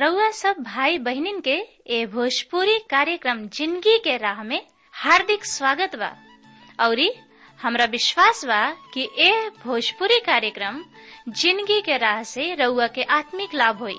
रउआ सब भाई बहिनीन के ए भोजपुरी कार्यक्रम जिंदगी के राह में हार्दिक स्वागत बा औरी हमरा विश्वास बा कि ए भोजपुरी कार्यक्रम जिंदगी के राह से रउआ के आत्मिक लाभ होई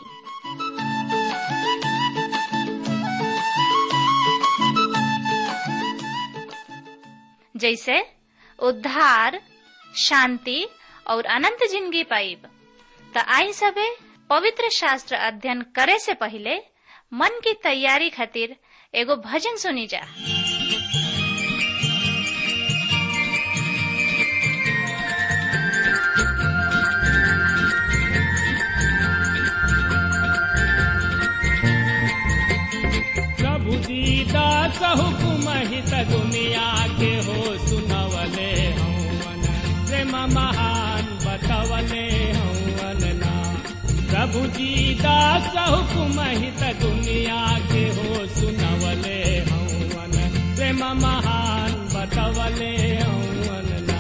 जैसे उद्धार शांति और अनंत जिंदगी पाइब त आई सबे पवित्र शास्त्र अध्ययन करे से पहले मन की तैयारी खातिर एगो भजन सुनी जा प्रभु दीदा हुकुम हित दुनिया के हो सुनवले हवन प्रेम महान बतवले हवन ना प्रभु दीदा हुकुम हित दुनिया के हो सुनवले हवन प्रेम महान बतवले हवन ना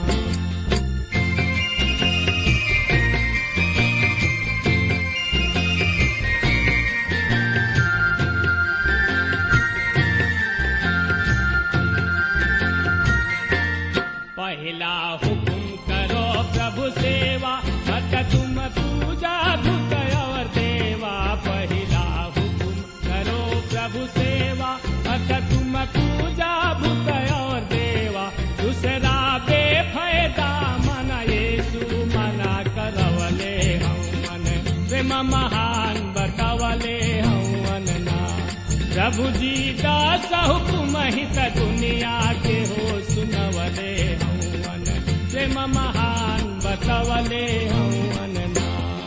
पहला हुकुम करो प्रभु सेवा मत तुम पूजा धुत और देवा पहला हुकुम करो प्रभु सेवा मत तुम पूजा भूत और देवा दूसरा बेफायदा मन येसु मना करवले हवन प्रेम महान बतवले हवन ना प्रभु जी दास हुकुम हित दुनिया के हो सुनवले हवन प्रेम महान बतवले हवन ना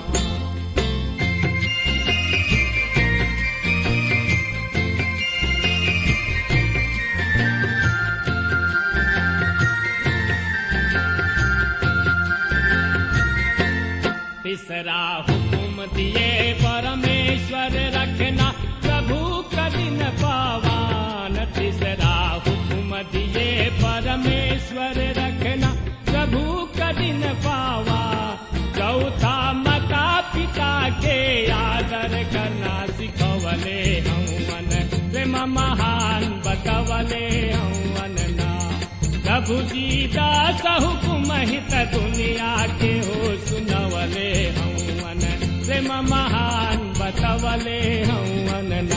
तीसरा हुकुम दिए परमेश्वर रखना प्रभु कठिन पावान तीसरा हुकुम दिए परमेश्वर रखना प्रभु कठिन पावा चौथा माता पिता के आदर करना सिखवले हवन प्रेम महान बतवले हवन ना प्रभु जी दास हुकुम हित दुनिया के हो सुनवले हवन प्रेम महान बतवले हवन ना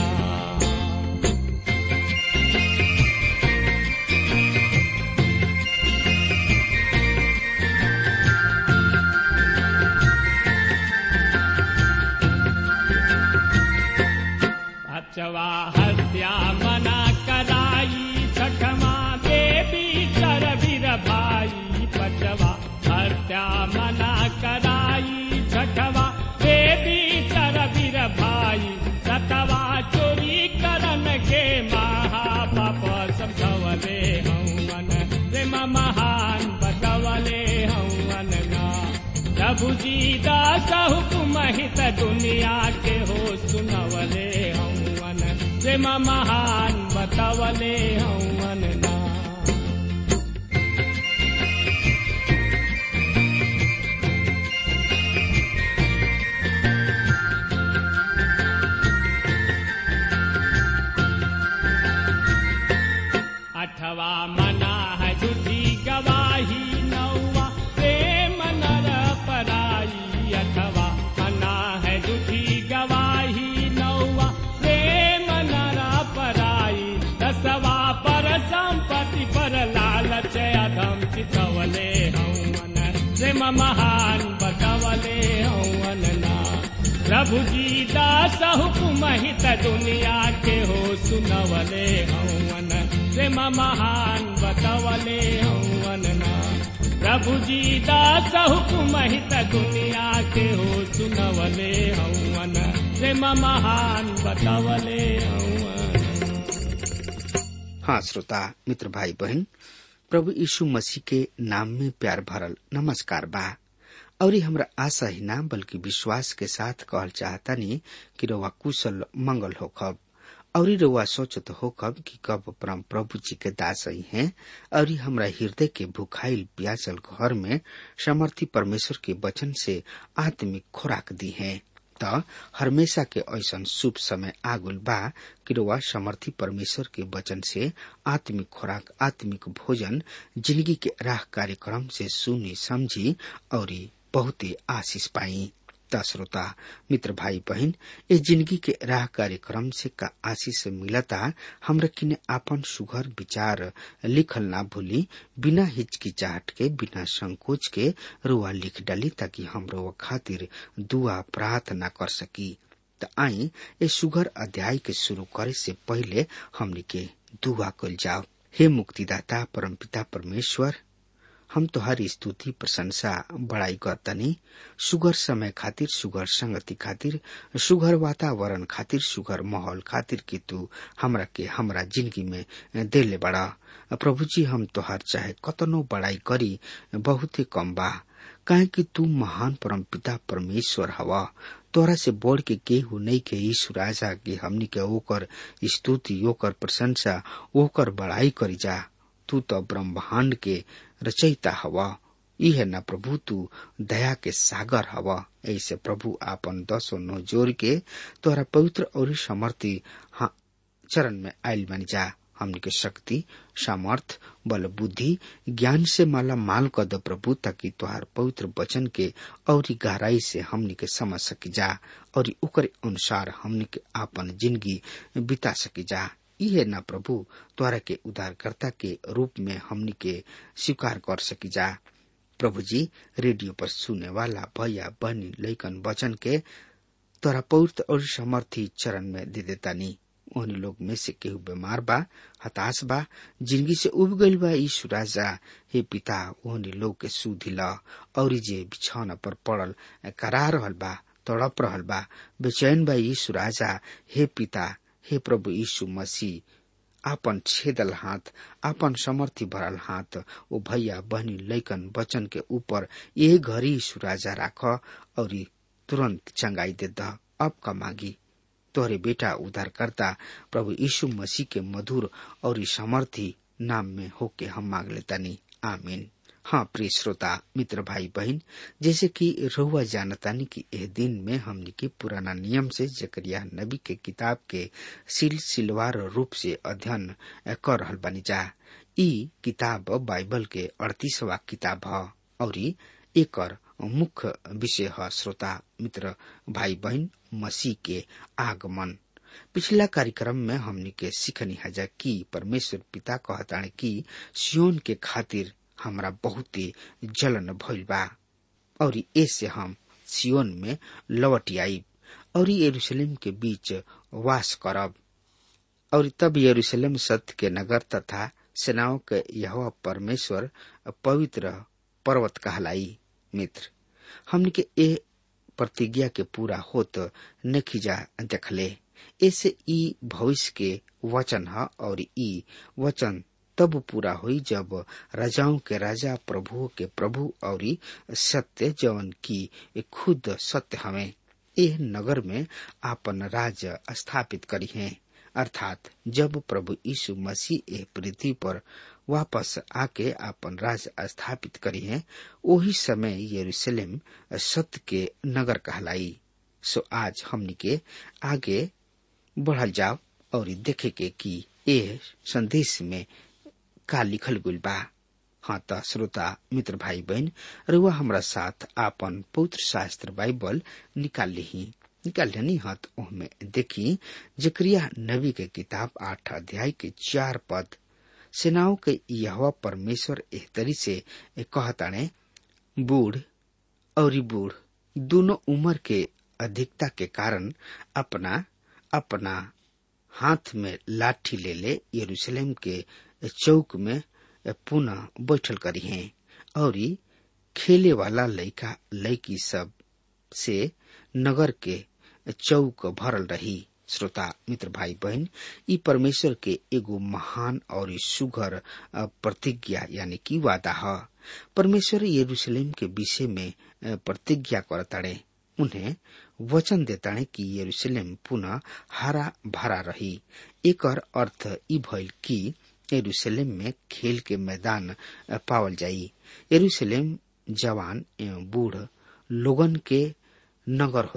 अचवा हत्या मना कराई छठमा देवी चरवीर भाई पचवा हत्या मना कराई छठवा देवी चरवीर भाई सतवा चोरी करन के महापाप समझवले हवन प्रेम महान बतवले हवन ना प्रभु जी दास हुकुम हित दुनिया के हो सुनवले हवन प्रेम महान बतवले हवन ना अठवा मना है झूठी गवाही नौवा प्रेम नर पराई अठवा मना है झूठी गवाही नौवा प्रेम नर पराई दसवा पर संपत्ति पर लालच अधम चितवले हवन प्रेम महान बतवले हवन ना प्रभु जी दास हुकुम हित दुनिया के हो सुनवले हवन प्रेम महान बतवले हवन ना प्रभु जी दास हुकुम हित दुनिया के हो सुनवले हवन प्रेम महान बतवले हवन हाँ श्रोता मित्र भाई बहन प्रभु यीशु मसीह के नाम में प्यार भरल नमस्कार बा और हमरा आशा ही ना बल्कि विश्वास के साथ कहल चाहतानी कि रउआ कुशल मंगल होखब और रउआ सोचत होखब कि कब परम प्रभु जी के दास ही हैं और हमरा हृदय के भुखाइल प्यासल घर में समर्थी परमेश्वर के वचन से आत्मिक खुराक दी है त हमेशा के ऐसन शुभ समय आगुल बा कि रउआ समर्थी परमेश्वर के वचन से आत्मिक खुराक आत्मिक भोजन जिंदगी के राह कार्यक्रम से सुनी समझी और बहुते आशीष पाई त श्रोता मित्र भाई बहन ए जिंदगी के राह कार्यक्रम से का आशीष मिलता हमरा किने आपन सुघर विचार लिखल ना भूली बिना हिचकिचाहट के बिना संकोच के रुआ लिख डाली ताकि हम रुआ खातिर दुआ प्रार्थना कर सकी त आई ए सुघर अध्याय के शुरू करे से पहले हमनी के दुआ कल जाओ हे मुक्तिदाता परमपिता परमेश्वर हम तोहार स्तुति प्रशंसा बड़ाई करतनी सुगर समय खातिर सुगर संगति खातिर सुगर वातावरण खातिर सुगर माहौल खातिर कि तू हमरा के हमरा जिंदगी में देले बड़ा प्रभु जी हम तोहार चाहे कतनो बड़ाई करी बहुते कम बा काहे कि तू महान परम पिता परमेश्वर हवा तोरा से बढ़ के केहू नहीं के यीशु राजा के हमनी के ओकर स्तुति ओकर प्रशंसा ओकर बड़ाई करी जा तू तो ब्रह्मांड के रचयिता हवा इहे न प्रभु तू दया के सागर हवा ऐसे प्रभु आपन दसो नो जोर के तोरा पवित्र और समर्थी हाँ, चरण में आयल बन जा हमनी के शक्ति सामर्थ बल बुद्धि ज्ञान से माला माल कर दो प्रभु ताकि तुहार पवित्र वचन के और गहराई से हमनी के समझ सकी जा और ओकर अनुसार हमनी के आपन जिंदगी बिता सकी जा इहे न प्रभु द्वारा के उद्धारकर्ता के रूप में हमनी के स्वीकार कर सकी जा प्रभु जी रेडियो पर सुने वाला भैया बहनी लैकन वचन के तोरा पवित्र और समर्थी चरण में दे देता नी उन लोग में से केहू बीमार बा हताश बा जिंदगी से उब गईल बा यीशु राजा हे पिता ओहनी लोग के सुधी ल और जे बिछौना पर पड़ल करा रहल बा तड़प रहल बा बेचैन बा यीशु राजा हे पिता हे प्रभु यीशु मसीह आपन छेदल हाथ आपन समर्थी भरल हाथ ओ भैया बहनी लैकन वचन के ऊपर ये घड़ी यीशु राजा राख और तुरंत चंगाई दे द अब का मांगी तोहरे बेटा उद्धारकर्ता प्रभु यीशु मसीह के मधुर और समर्थी नाम में होके हम मांग लेतानी आमीन हाँ प्रिय श्रोता मित्र भाई बहन जैसे कि रहुआ जानतानी कि एह दिन में हमने के पुराना नियम से जकरिया नबी के किताब के सिलसिलवार रूप से अध्ययन कर रहल बनी जा ई किताब बाइबल के अड़तीसवा किताब है और एकर मुख्य विषय है श्रोता मित्र भाई बहन मसीह के आगमन पिछला कार्यक्रम में हमने के सीखनी हजा कि परमेश्वर पिता कहताने कि सियोन के खातिर हमरा बहुते जलन भइल बा और ऐसे हम सियोन में लौट आईब और यरूशलेम के बीच वास करब और तब यरूशलेम सत्य के नगर तथा सेनाओं के यह परमेश्वर पवित्र पर्वत कहलाई मित्र हमने के ए प्रतिज्ञा के पूरा होत नखिजा देखले ऐसे ई भविष्य के वचन है और ई वचन तब पूरा हुई जब राजाओं के राजा प्रभु के प्रभु और सत्य जवन की खुद सत्य हमें यह नगर में आपन राज स्थापित करी है अर्थात जब प्रभु यीशु मसीह ए पृथ्वी पर वापस आके आपन राज स्थापित करी है वही समय यरूशलेम सत्य के नगर कहलाई सो आज हमनी के आगे बढ़ल जाओ और देखे के कि ए संदेश में का लिखल गुल बा हाँ त श्रोता मित्र भाई बहन रुआ हमरा साथ आपन पवित्र शास्त्र बाइबल निकाल ली निकाल लेनी हत ओहमे देखी जक्रिया नबी के किताब आठ अध्याय के चार पद सेनाओं के यह परमेश्वर एहतरी से कहताने बूढ़ और बूढ़ दोनों उम्र के अधिकता के कारण अपना अपना हाथ में लाठी ले ले यरूशलेम के चौक में पुनः बैठल करी हैं और खेले वाला लड़का लड़की सब से नगर के चौक भरल रही श्रोता मित्र भाई बहन ई परमेश्वर के एगो महान और सुघर प्रतिज्ञा यानी कि वादा है परमेश्वर यरूशलेम के विषय में प्रतिज्ञा करताड़े उन्हें वचन देताड़े कि यरूशलेम पुनः हरा भरा रही एक अर्थ ई भइल कि यरूशलेम में खेल के मैदान पावल जाई यरूशलेम जवान एवं बूढ़ लोगन के नगर होई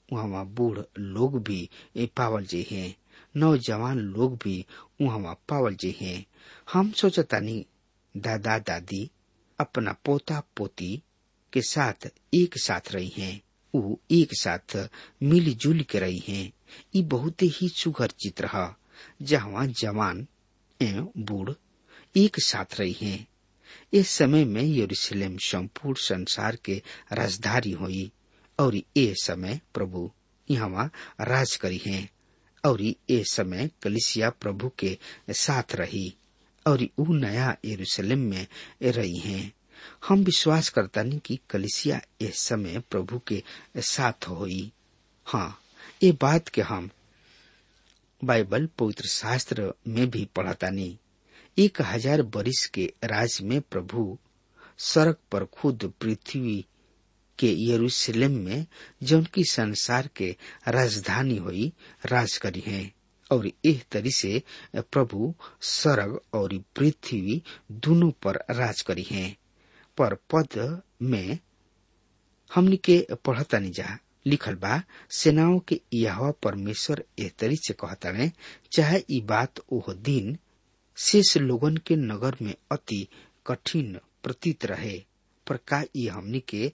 वहाँ बूढ़ लोग भी पावल जे हैं नौजवान लोग भी वहाँ पावल जे हैं हम सोचतानी दादा दादी अपना पोता पोती के साथ एक साथ रही हैं उ एक साथ मिलजुल के रही हैं ये बहुत ही सुघर चित्र है जहाँ जवान एवं बूढ़ एक साथ रही हैं इस समय में यरूशलेम संपूर्ण संसार के राजधानी हुई और ये समय प्रभु यहाँ राज करी हैं और ये समय कलिसिया प्रभु के साथ रही और ऊ नया यरूशलेम में रही हैं हम विश्वास करता नहीं कि कलिसिया इस समय प्रभु के साथ हुई हाँ ये बात के हम बाइबल पवित्र शास्त्र में भी पढ़ता नहीं एक हजार बरिस के राज में प्रभु सड़क पर खुद पृथ्वी के यरूशलेम में जौन की संसार के राजधानी हुई राज करी है और एह तरी से प्रभु स्वर्ग और पृथ्वी दोनों पर राज करी है पर पद में हमनी के पढ़ता नहीं जा लिखल बा सेनाओं के यह परमेश्वर एह तरी से कहता ने चाहे ई बात ओह दिन शेष लोगन के नगर में अति कठिन प्रतीत रहे पर का ई हमनी के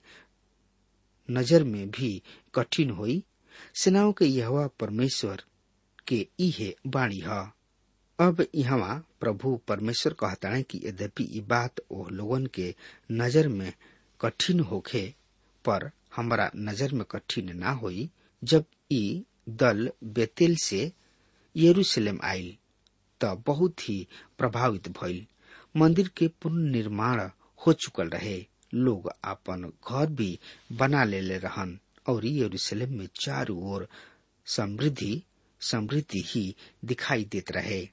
नजर में भी कठिन हुई सेनाओं के यह परमेश्वर के इहे बाणी है अब यहाँ प्रभु परमेश्वर कहता है कि यद्यपि ये बात ओ लोगन के नजर में कठिन होखे पर हमारा नजर में कठिन ना होई जब ई दल बेतेल से यरूशलेम आयल त बहुत ही प्रभावित भइल मंदिर के पुनर्निर्माण हो चुकल रहे लोग अपन घर भी बना ले रहन और यरूशलेम में चारों ओर समृद्धि समृद्धि ही दिखाई देत रहे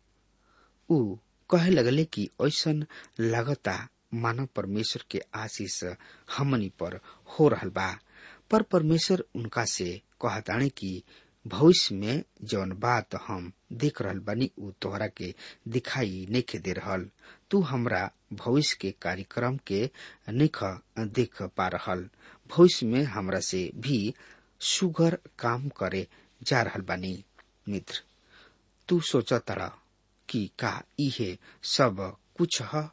उ कहे लगले कि ऐसन लगता मानव परमेश्वर के आशीष हमनी पर हो रहल बा पर परमेश्वर उनका से कहताणे कि भविष्य में जौन बात हम देख रहल बानी उ तोहरा के दिखाई नहीं दे रहल तू हमरा भविष्य के कार्यक्रम के निख देख पा रहल भविष्य में हमरा से भी सुगर काम करे जा रहल बानी मित्र तू सोच तड़ा कि का इहे सब कुछ है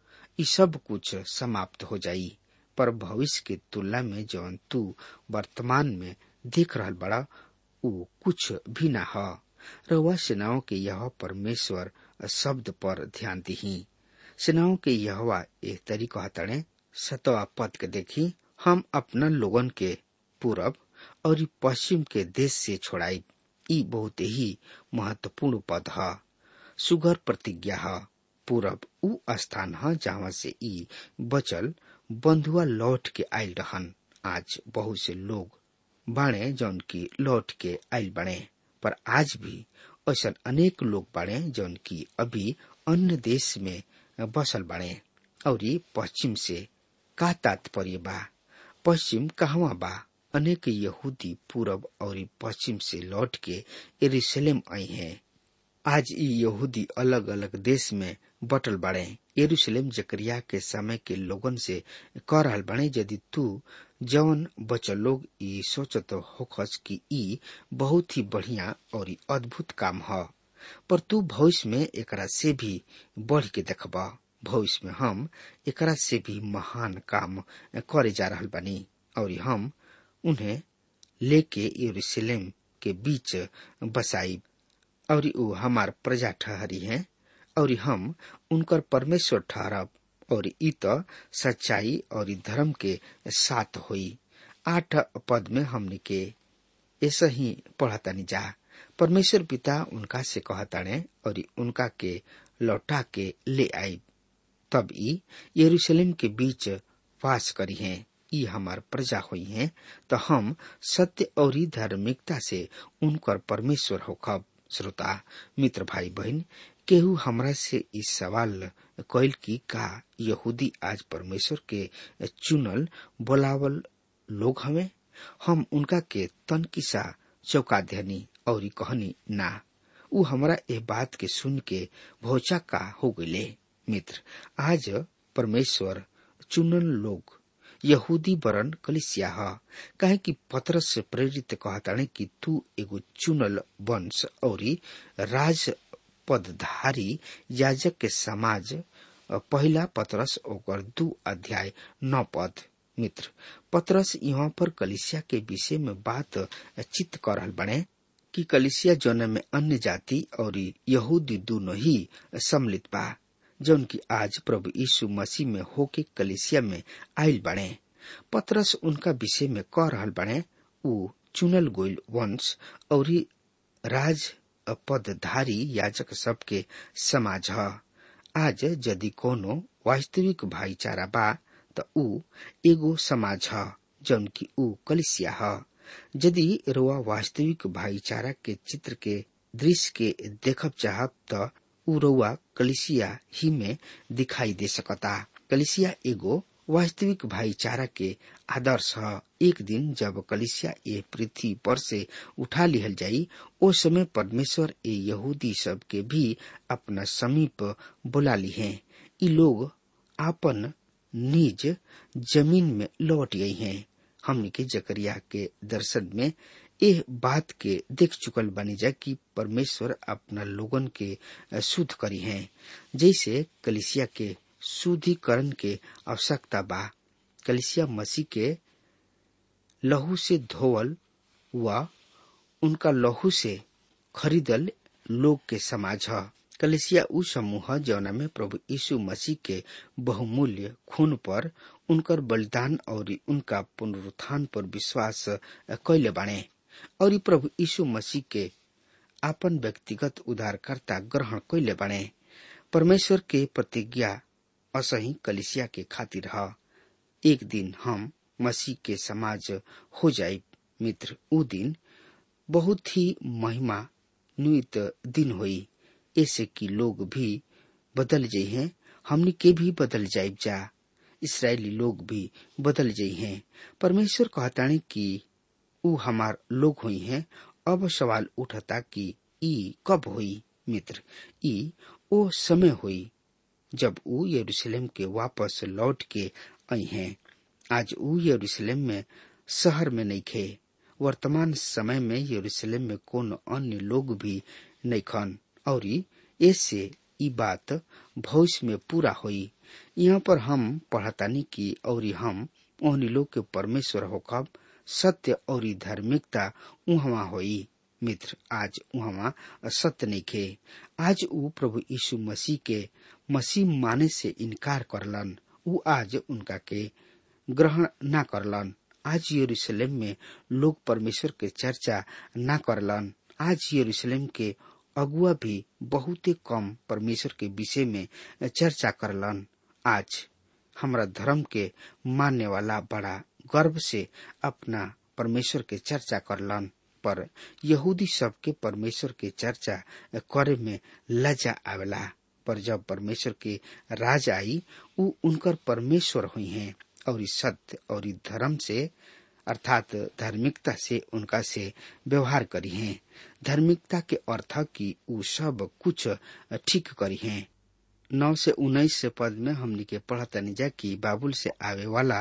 ई सब कुछ समाप्त हो जाई पर भविष्य के तुलना में जौन तू वर्तमान में देख रहल बड़ा उ कुछ भी न है रउआ सेनाओं के यह परमेश्वर शब्द पर ध्यान दही सेनाओं के यहवा एह तरी कहतड़े सतवा पद के देखी हम अपना लोगन के पूरब और पश्चिम के देश से छोड़ाई ई बहुत ही महत्वपूर्ण पद है सुगर प्रतिज्ञा है पूरब उ स्थान है जहाँ से ई बचल बंधुआ लौट के आयल रहन आज बहुत से लोग बाणे जौन की लौट के आयल बने पर आज भी ऐसा अनेक लोग बाड़े जौन की अभी अन्य देश में बसल बाड़े और ये पश्चिम से का तात्पर्य बा पश्चिम कहवा बा अनेक यहूदी पूरब और पश्चिम से लौट के यरूशलेम आई हैं आज ये यहूदी अलग अलग देश में बटल बाड़े यरूशलेम जकरिया के समय के लोगन से कह रहल बाड़े यदि तू जवन बचल लोग ई सोचत होखस कि ई बहुत ही बढ़िया और अद्भुत काम ह पर तू भविष्य में एकरा से भी बढ़ के देखबा भविष्य में हम एकरा से भी महान काम करे जा रहल बानी और हम उन्हें लेके यरूशलेम के बीच बसाई और ऊ हमार प्रजा ठहरी है और हम उनकर परमेश्वर ठहरब और ई तो सच्चाई और धर्म के साथ हुई आठ पद में हमने के ऐसा ही पढ़तानी जा परमेश्वर पिता उनका से कहताने और उनका के लौटा के ले आई तब ई यरूशलेम के बीच वास करी हैं ई हमार प्रजा हुई हैं तो हम सत्य और धार्मिकता से उनकर परमेश्वर होखब श्रोता मित्र भाई बहन केहू हमरा से इस सवाल कैल की का यहूदी आज परमेश्वर के चुनल बोलावल लोग हमें हम उनका के तन किसा चौका देनी और कहनी ना उ हमरा ए बात के सुन के भौचा का हो गए मित्र आज परमेश्वर चुनल लोग यहूदी वरन कलिसिया ह काहे कि पतरस से प्रेरित कहताणे कि तू एगो चुनल वंश औरी राज पदधारी याजक के समाज पहिला पतरस ओकर दू अध्याय नौ पद मित्र पतरस यहाँ पर कलिसिया के विषय में बात चित कर रहल बने कि कलिसिया जौन में अन्य जाति और यहूदी दोनों ही सम्मिलित बा जौन की आज प्रभु यीशु मसीह में होके कलिसिया में आयल बने पतरस उनका विषय में कह रहल बने उ चुनल गोइल वंश और राज पदधारी याजक सबके समाज ह आज यदि कोनो वास्तविक भाईचारा बा त ऊ एगो समाज ह जौन की ऊ कलिसिया ह यदि रोआ वास्तविक भाईचारा के चित्र के दृश्य के देखब चाहब त ऊ रउआ कलिसिया ही में दिखाई दे सकता कलिसिया एगो वास्तविक भाईचारा के आदर्श ह एक दिन जब कलिसिया ये पृथ्वी पर से उठा लिहल जाई ओ समय परमेश्वर ए यहूदी सब के भी अपना समीप बुला ली हैं ई लोग आपन निज जमीन में लौट गई हैं हमने के जकरिया के दर्शन में एह बात के देख चुकल बनी जा कि परमेश्वर अपना लोगन के शुद्ध करी हैं जैसे कलिसिया के शुद्धिकरण के आवश्यकता बा कलिसिया मसीह के लहू से धोवल व उनका लहू से खरीदल लोग के समाज ह कलिसिया उ समूह ह जौना में प्रभु यीशु मसीह के बहुमूल्य खून पर उनकर बलिदान और उनका पुनरुत्थान पर विश्वास कैले बाणे और प्रभु यीशु मसीह के आपन व्यक्तिगत उद्धारकर्ता ग्रहण कैले बाणे परमेश्वर के प्रतिज्ञा असही कलिसिया के खातिर ह एक दिन हम मसीह के समाज हो जाए मित्र उ दिन बहुत ही महिमा नुत दिन होई ऐसे कि लोग भी बदल जाइ हैं हमनी के भी बदल जाए जा इसराइली लोग भी बदल जाइ हैं परमेश्वर कहतानी कि उ हमार लोग हुई हैं अब सवाल उठता कि ई कब हुई मित्र ई ओ समय हुई जब उ यरूशलेम के वापस लौट के आई हैं आज उ यरूशलेम में शहर में नहीं खे वर्तमान समय में यरूशलेम में कौन अन्य लोग भी नहीं खन और ऐसे ई बात भविष्य में पूरा हुई यहाँ पर हम पढ़तानी की और हम ओहनी लोग के परमेश्वर होकब सत्य और धार्मिकता उहवा होई मित्र आज उहवा सत्य नहीं खे आज उ प्रभु यीशु मसीह के मसीह माने से इनकार करलन उ आज उनका के ग्रहण न करलन आज यरूशलेम में लोग परमेश्वर के चर्चा न करलन आज यरूशलेम के अगुआ भी बहुत कम परमेश्वर के विषय में चर्चा करलन आज हमरा धर्म के मानने वाला बड़ा गर्व से अपना परमेश्वर के चर्चा करलन पर यहूदी सब के परमेश्वर के चर्चा करे में लजा आवेला पर जब परमेश्वर के राज आई उ उनकर परमेश्वर हुई हैं और सत्य और धर्म से अर्थात धार्मिकता से उनका से व्यवहार करी हैं धार्मिकता के अर्थ की उ सब कुछ ठीक करी हैं नौ से उन्नीस पद में हमने के पढ़तनी जा कि बाबुल से आवे वाला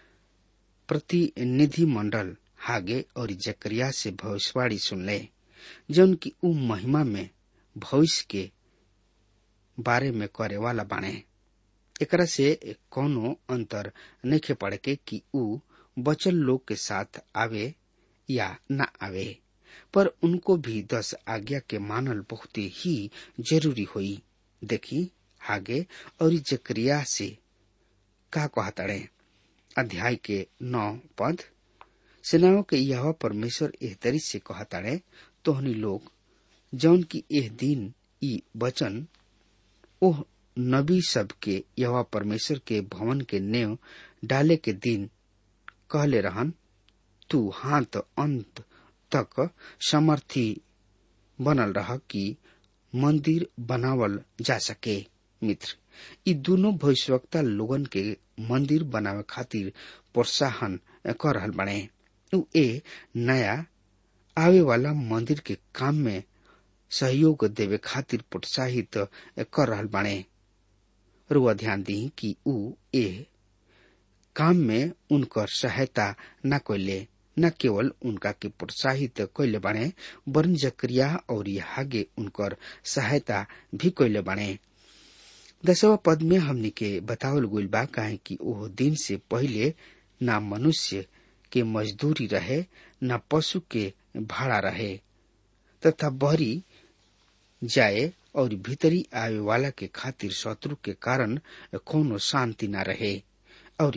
प्रतिनिधि मंडल हागे और जकरिया से भविष्यवाणी सुन ले जौन की उ महिमा में भविष्य के बारे में करे वाला बाणे एकरा से कोनो अंतर नहीं पड़े के कि उ बचल लोग के साथ आवे या न आवे पर उनको भी दस आज्ञा के मानल बहुत ही जरूरी हुई देखी आगे और जक्रिया से का कहतड़े अध्याय के नौ पद सेनाओं के यह परमेश्वर एह तरी से कहताड़े तोहनी लोग जौन की एह दिन ई वचन ओह नबी सब के यह परमेश्वर के भवन के नेव डाले के दिन कहले रहन तू हाथ अंत तक समर्थी बनल रह कि मंदिर बनावल जा सके मित्र ई दोनों भविष्यवक्ता लोगन के मंदिर बनावे खातिर प्रोत्साहन कर रहल बने उ ए नया आवे वाला मंदिर के काम में सहयोग देवे खातिर प्रोत्साहित कर रहल बाणे रुआ ध्यान दी कि उ ए काम में उनकर सहायता न कैले न केवल उनका के प्रोत्साहित कैले बने वरन जक्रिया और हागे उनकर सहायता भी कैले बने दसवा पद में हमनी के बतावल गुल बा काहे कि ओह दिन से पहिले ना मनुष्य के मजदूरी रहे न पशु के भाड़ा रहे तथा बहरी जाए और भीतरी आवे वाला के खातिर शत्रु के कारण कोनो शांति न रहे और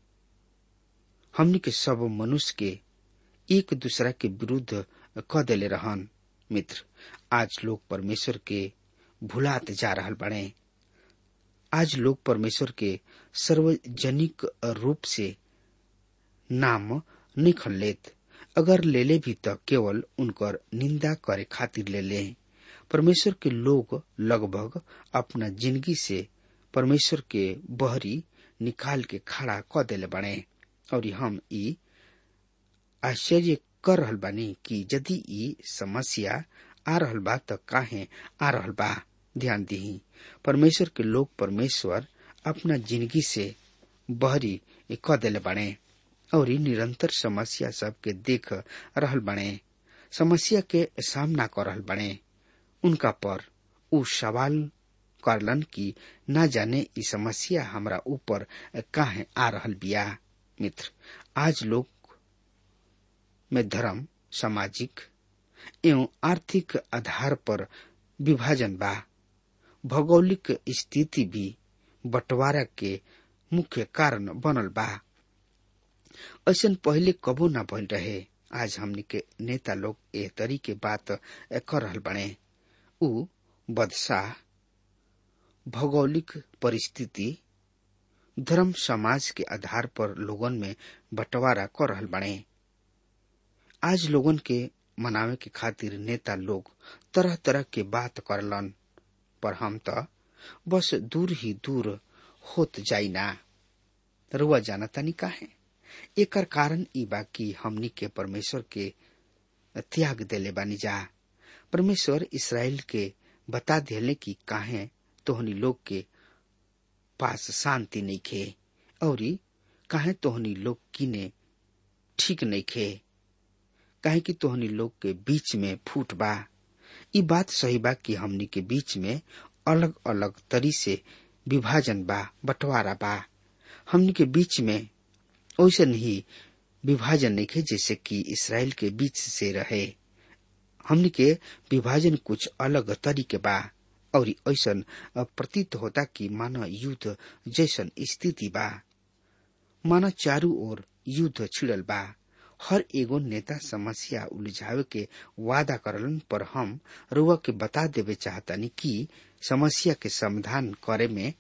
हमनी के सब मनुष्य के एक दूसरा के विरुद्ध क देले रहन मित्र आज लोग परमेश्वर के भुलात जा रहल बने आज लोग परमेश्वर के सार्वजनिक रूप से नाम नहीं लेत अगर ले ले भी तो केवल उनकर निंदा करे खातिर ले ले परमेश्वर के लोग लगभग अपना जिंदगी से परमेश्वर के बहरी निकाल के खड़ा क देले बने और हम ई आश्चर्य कर रहल बानी कि यदि ई समस्या आ रहल बा त काहे आ रहल बा ध्यान दी परमेश्वर के लोग परमेश्वर अपना जिंदगी से बहरी क देले बने और निरंतर समस्या सबके देख रहल बने समस्या के सामना कर रहल बने उनका पर उ सवाल करलन कि न जाने ई समस्या हमरा ऊपर काहे आ रहल बिया मित्र आज लोग में धर्म सामाजिक एवं आर्थिक आधार पर विभाजन बा भौगोलिक स्थिति भी बंटवारा के मुख्य कारण बनल बा ऐसा पहले कबो न भइल रहे आज हमनी के नेता लोग एह तरी के बात कर रहल बने उ बदशाह भौगोलिक परिस्थिति धर्म समाज के आधार पर लोगन में बंटवारा कर रहल बने आज लोगन के मनावे के खातिर नेता लोग तरह तरह के बात करलन पर हम तो बस दूर ही दूर होत जाई ना रुआ जाना तनी काहे एकर कारण ई बा कि हमनी के परमेश्वर के त्याग देले बानी जा परमेश्वर इसराइल के बता दिले कि काहे तोहनी लोग के पास शांति नहीं खे और काहे तोहनी लोग किने ठीक नहीं खे काहे कि तोहनी लोग के बीच में फूट बा ई बात सही बा कि हमनी के बीच में अलग अलग तरी से विभाजन बा बंटवारा बा हमनी के बीच में वैसे नहीं विभाजन नहीं खे जैसे कि इसराइल के बीच से रहे हमनी के विभाजन कुछ अलग तरीके बा और ऐसा प्रतीत होता कि मानो युद्ध जैसन स्थिति बा मानो चारू ओर युद्ध छिड़ल बा हर एगो नेता समस्या उलझावे के वादा करलन पर हम रुआ के बता देवे चाहतनी कि समस्या के समाधान करे में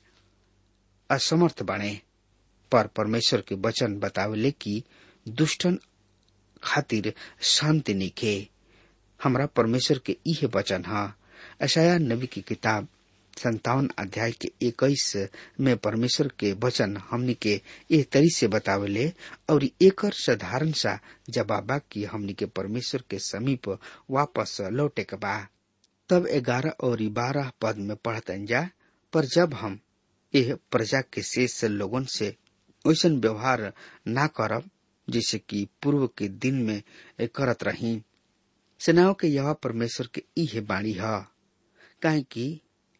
असमर्थ बने पर परमेश्वर के वचन बतावेले कि दुष्टन खातिर शांति निके हमरा परमेश्वर के इहे वचन है अशाया नबी की किताब संतावन अध्याय के इक्कीस में परमेश्वर के वचन हमनी के ए तरी से बतावेले और एकर साधारण सा जवाबा कि हमनी के परमेश्वर के समीप वापस लौटे के बा तब ग्यारह और बारह पद में पढ़तन जा पर जब हम यह प्रजा के शेष लोगन से वैसन व्यवहार ना करब जैसे कि पूर्व के दिन में करत रही सेनाओं के यह परमेश्वर के इहे बाणी है काहे कि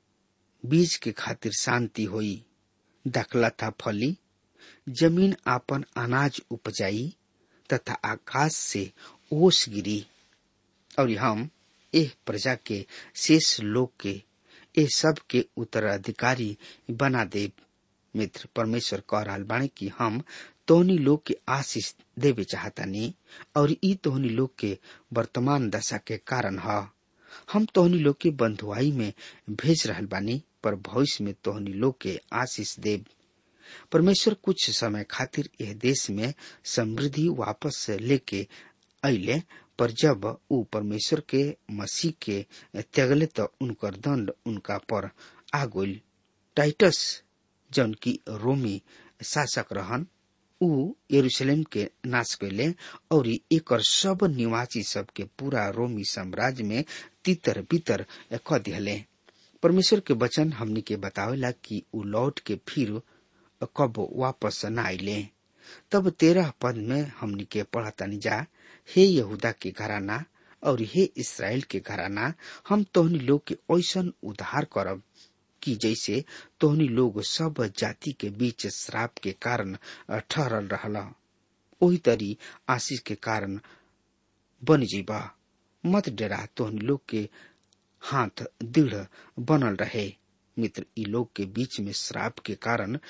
बीज के खातिर शांति होई दाखला था फली जमीन आपन अनाज उपजाई तथा आकाश से ओस गिरी और हम एह प्रजा के शेष लोग के ए सब के उत्तराधिकारी बना दे मित्र परमेश्वर कह रहा बाणे कि हम तोहनी लोग के आशीष देवे चाहतानी और ई तोहनी लोग के वर्तमान दशा के कारण है हम तोहनी लोग के बंधुआई में भेज रहल बानी पर भविष्य में तोहनी लोग के आशीष देव परमेश्वर कुछ समय खातिर यह देश में समृद्धि वापस लेके अले पर जब ऊ परमेश्वर के मसीह के त्यागले तो उनकर दंड उनका पर आ गई टाइटस जौन की रोमी शासक रहन ऊ यरूशलेम के नाश कैले और एकर सब निवासी सब के पूरा रोमी साम्राज्य में तितर बितर क दिहले परमेश्वर के वचन हमनी के बतावेला कि ऊ लौट के फिर कब वापस न आइले तब तेरह पद में हमनी के पढ़तनी जा हे यहूदा के घराना और हे इसराइल के घराना हम तोहनी लोग के ऐसन उद्धार करब कि जैसे तोहनी लोग सब जाति के बीच श्राप के कारण ठहरल रहला ओही तरी आशीष के कारण बन जीबा मत डरा तोहनी लोग के हाथ दृढ़ बनल रहे मित्र ई लोग के बीच में श्राप के कारण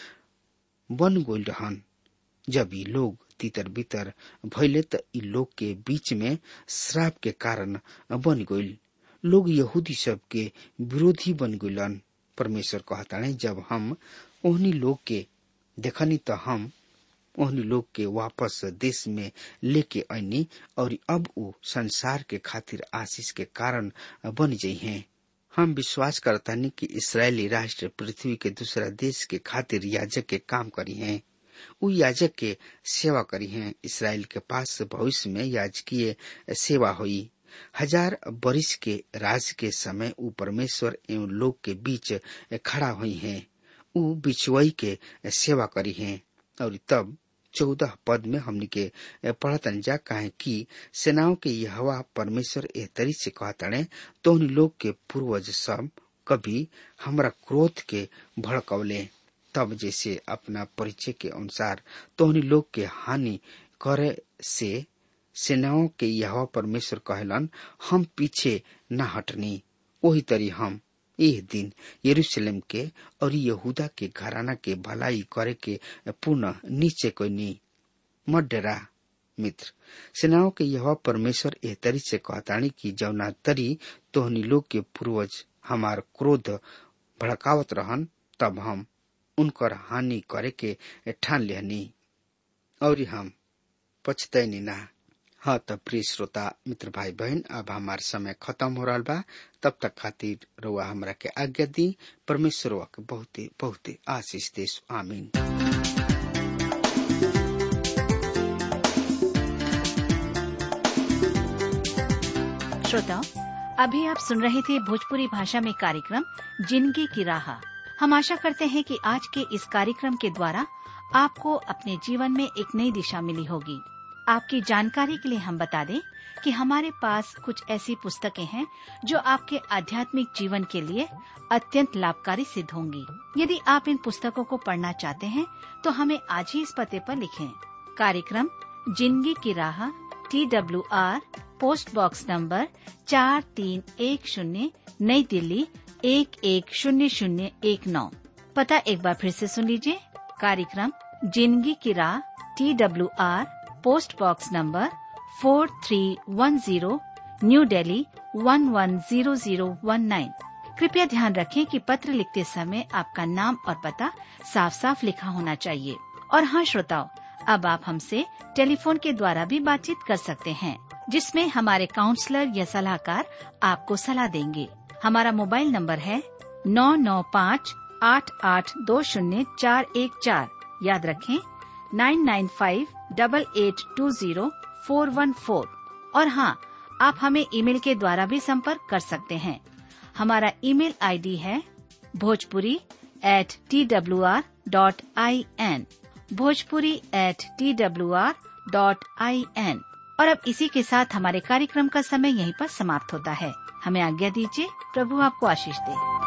बन गोल रहन जब ई लोग तितर बितर भैले त ई लोग के बीच में श्राप के कारण बन गइल लोग यहूदी सब के विरोधी बन गइलन परमेश्वर कहताणे जब हम ओहनी लोग के देखनी त हम ओहनी लोग के वापस देश में लेके आईनी और अब उ संसार के खातिर आशीष के कारण बन जाइ हैं हम विश्वास करतानी कि इसराइली राष्ट्र पृथ्वी के दूसरा देश के खातिर याजक के काम करी हैं उ याजक के सेवा करी हैं इसराइल के पास भविष्य में याजकीय सेवा हुई हजार बरिस के राज के समय उ परमेश्वर एवं लोग के बीच खड़ा हुई हैं उ बिछुआई के सेवा करी हैं और तब चौदह पद में हमने के पढ़तन जा कहे कि सेनाओं के यहवा परमेश्वर एह तरी से कहतने तो उन लोग के पूर्वज सब कभी हमरा क्रोध के भड़कवले तब जैसे अपना परिचय के अनुसार तोहनी लोग के हानि करे से सेनाओं के यह परमेश्वर कहलन हम पीछे न हटनी वही तरी हम एह दिन यरूशलेम के और यहूदा के घराना के भलाई करे के पुनः नीचे कोई मत डरा मित्र सेनाओं के यह परमेश्वर एह तरी से कहतानी कि जौना तरी तोहनी लोग के पूर्वज हमार क्रोध भड़कावत रहन तब हम उनकर हानि करे के ठान लेहनी और हम पछतैनी ना हाँ त प्रिय श्रोता मित्र भाई बहन अब हमार समय खत्म हो रहा बा तब तक खातिर रुआ हमरा के आज्ञा दी परमेश्वर के बहुते बहुते आशीष देश आमीन श्रोताओं अभी आप सुन रहे थे भोजपुरी भाषा में कार्यक्रम जिंदगी की राह हम आशा करते हैं कि आज के इस कार्यक्रम के द्वारा आपको अपने जीवन में एक नई दिशा मिली होगी आपकी जानकारी के लिए हम बता दें कि हमारे पास कुछ ऐसी पुस्तकें हैं जो आपके आध्यात्मिक जीवन के लिए अत्यंत लाभकारी सिद्ध होंगी यदि आप इन पुस्तकों को पढ़ना चाहते हैं तो हमें आज ही इस पते पर लिखें कार्यक्रम जिंदगी की राह T W R post box number चार तीन एक शून्य नई दिल्ली एक एक शून्य शून्य एक नौ पता एक बार फिर से सुन लीजिए कार्यक्रम जिंदगी की राह T W R post box number four three one zero new Delhi one one zero zero one nine कृपया ध्यान रखें कि पत्र लिखते समय आपका नाम और पता साफ साफ लिखा होना चाहिए और हाँ श्रोताओं अब आप हमसे टेलीफोन के द्वारा भी बातचीत कर सकते हैं जिसमें हमारे काउंसलर या सलाहकार आपको सलाह देंगे हमारा मोबाइल नंबर है नौ नौ पाँच आठ आठ दो शून्य चार एक चार याद रखें nine nine five double eight two zero four one four और हाँ आप हमें ईमेल के द्वारा भी संपर्क कर सकते हैं हमारा ईमेल आईडी है Bhojpuri at T W R dot I N Bhojpuri at T W R dot I N और अब इसी के साथ हमारे कार्यक्रम का समय यहीं पर समाप्त होता है हमें आज्ञा दीजिए प्रभु आपको आशीष दे